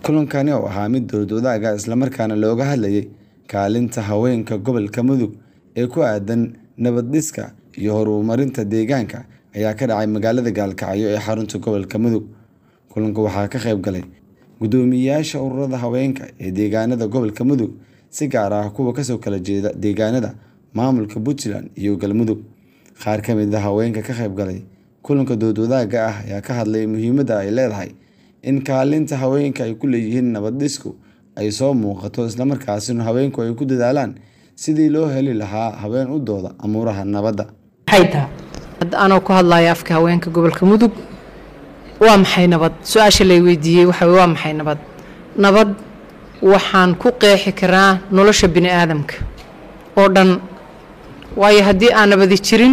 kulankani oo ahaa mid dowlad wadaaga islamarkaana looga hadlayay kaalinta haweenka gobolka mudug ee ku aadan nabad dhiska iyo horumarinta deegaanka ayaa ka dhacay magaalada gaalkacyo ee xarunta gobolka mudug kulanka waxaa ka qayb galay guddoomiyeyaasha ururada haweenka ee deegaanada gobolka mudug si gaar ah kuwa kasoo kala jeeda deegaanada maamulka puntland iyo galmudug qaar ka mid a haweenka ka qayb galay kulanka dowlad wadaaga ah ayaa ka hadlay muhiimadda ay leedahay in kaalinta haweenka ay ku leeyihiin nabad dhisku ay soo muuqato islamarkaasina haweenku ay ku dadaalaan sidii loo heli lahaa haween u dooda amuuraha nabadda maxay tahay hadda anoo ku hadlaya afka haweenka gobolka mudug waa maxay nabad su-aasha lay weydiiyey waxa waa maxay nabad nabad waxaan ku qeexi karaa nolosha bini aadamka oo dhan waayo haddii aan nabadi jirin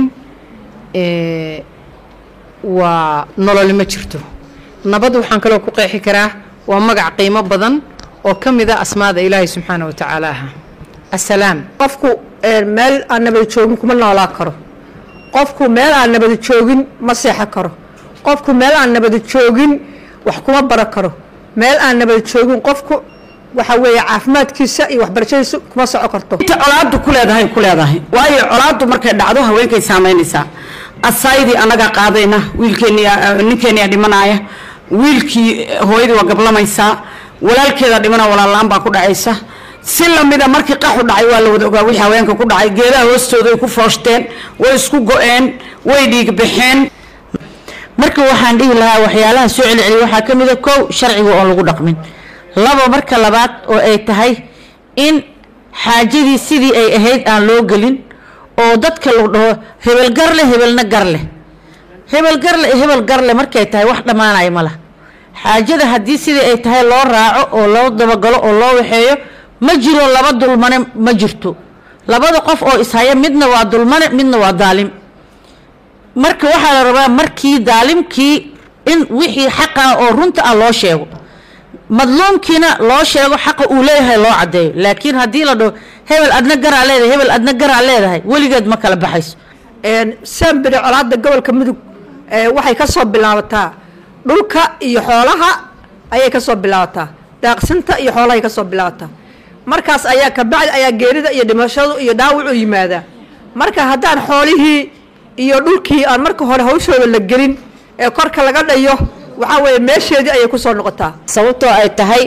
waa nololi ma jirto nabad waxaan kaloo ku qeexi karaa waa magac qiimo badan oo ka mid a asmaada ilaahay subxaana wa tacaala aha assalaam qofku meel aan nabada joogin kuma noolaa karo qofku meel aan nabada joogin ma seexan karo qofku meel aan nabada joogin wax kuma baran karo meel aan nabada joogin qofku waxa weeye caafimaadkiisa iyo waxbarashadiisa kuma soco karto inta colaadu ku leedahay ku leedahay waayo colaadu markay dhacdo haweenkay saamaynaysaa asaydii annagaa qaadayna wiilkeeni ninkeeniyaa dhimanaya wiilkii hooyadii waa gablamaysaa walaalkeeda dhimana walaallaan baa ku dhacaysa si lamida markii qaxu dhacay waa la wada ogaa wixii haweenka ku dhacay geedaha hoostooda ay ku fooshteen way isku go-een way dhiig baxeen marka waxaan dhihi lahaa waxyaalaha soo celceliya waxaa ka mid a kow sharciga oon lagu dhaqmin labo marka labaad oo ay tahay in xaajadii sidii ay ahayd aan loo gelin oo dadka lagu dhaho hebel garle hebelna garleh hebel garle hebel garle markay tahay wax dhammaanaya ma lah xaajada haddii sidii ay tahay loo raaco oo loo dabagalo oo loo waxeeyo ma jiro laba dulmane ma jirto labada qof oo ishaya midna waa dulmane midna waa daalim marka waxaa la rabaa markii daalimkii in wixii xaqa oo runta ah loo sheego madluumkiina loo sheego xaqa uu leeyahay loo caddeeyo laakiin haddii la dhaho hebel adna garaa leedahay hebel adna garaa leedahay weligeed ma kala baxayso sambire colaada gobolka mudug waxay ka soo bilaabataa dhulka iyo xoolaha ayay ka soo bilaabataa daaqsinta iyo xoolahay ka soo bilaabataa markaas ayaa kabacdi ayaa geerida iyo dhimashadu iyo dhaawacu yimaadaa marka haddaan xoolihii iyo dhulkii aan marka hore hawshooda la gelin ee korka laga dhayo waxaa weeye meesheedii ayay kusoo noqotaa sababtoo ay tahay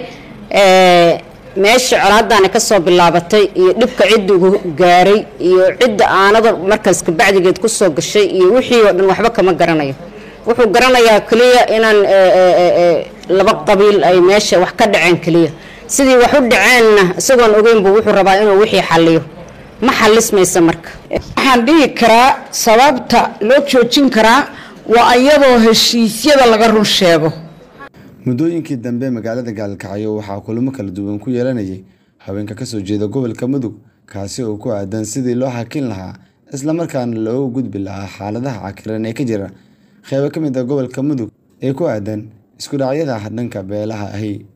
meesha colaadaani ka soo bilaabatay iyo dhibka ciddigu gaaray iyo cidda aanada markaas kabacdigeed kusoo gashay iyo wixii oo dhan waxba kama garanayo wuxuu garanayaa keliya inaan laba qabiil ay meesha wax ka dhaceen keliya sidii wax u dhaceenna isagoon ogeynbu wuxuu rabaa inuu wixii xalliyo ma xallismaysa marka waxaan dhihi karaa sababta loo joojin karaa waa iyadoo heshiisyada laga run sheego muddooyinkii dambe magaalada gaalkacyo waxaa kulamo kala duwan ku yeelanayay haweenka kasoo jeeda gobolka mudug kaasi oo ku aadan sidii loo xakin lahaa islamarkaana loogu gudbi lahaa xaaladaha cakiran ee ka jira qeybo ka mid a gobolka mudug ee ku aadan isku dhacyada dhanka beelaha ahi